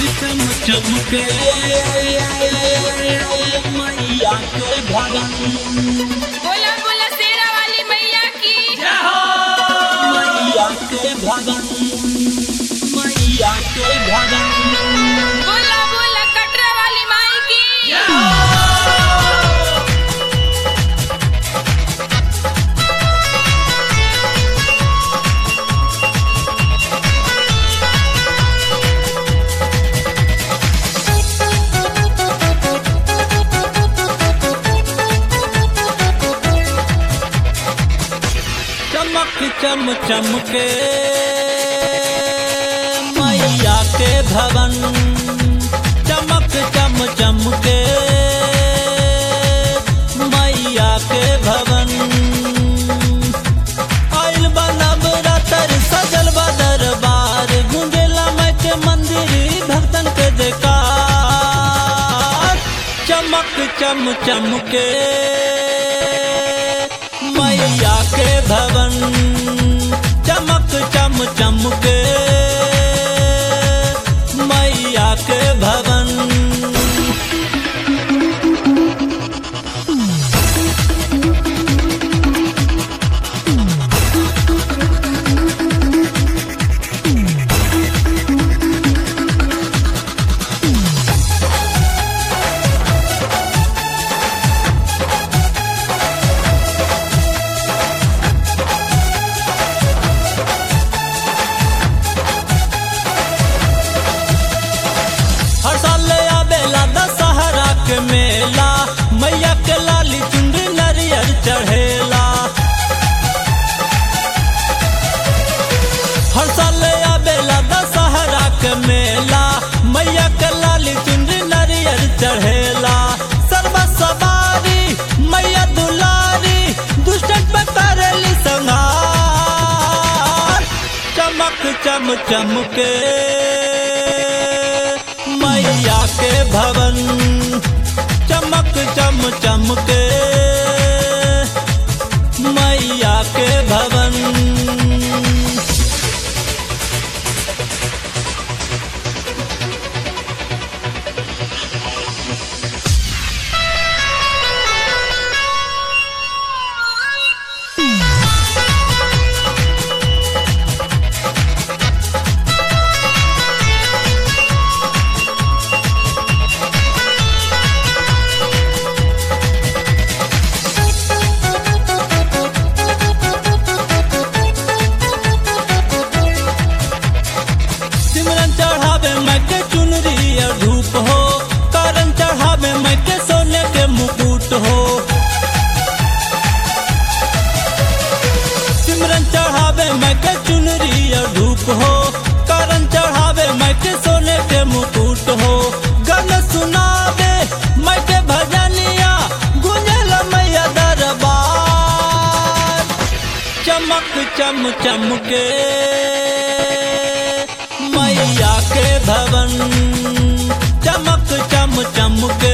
चम चमके मैया के भगन बोला बोला शेरा वाली मैया की मैया के भगन मैया के भगन बोला बोला कटरा वाली माई की चमक चम चमके मैया के भवन चमक चम चमके मैया के भवन आइल बनब रातर सजल बा दरबार गुंजेला माई के मंदिर भक्तन के जयकार चमक चम चमके मैया के भवन चमक चम चमके मैया के भवन हर साल आवेला दशहरा के मेला मैया के लाली चुंडी नरियर चढ़ेला हर साल आवेला दशहरा के मेला मैया के लाली चुंडी नरियर चढ़ेला सर्व सवारी मैया दुलारी दुष्टन पे करेली संहार चमक चम चमके मैया के भवन चमक चम चमके मैया के भवन सिमरन चढ़ावे मैं के चुनरी और धूप हो करन चढ़ावे मैं के सोने के मुकुट हो सिमरन चढ़ावे मैं के चुनरी और धूप हो करन चढ़ावे मैं के सोने के मुकुट हो गन सुनावे मैं के भजनिया गुंजल मैया दरबार चमक चम चमके मैया के भवन चमक चम चमके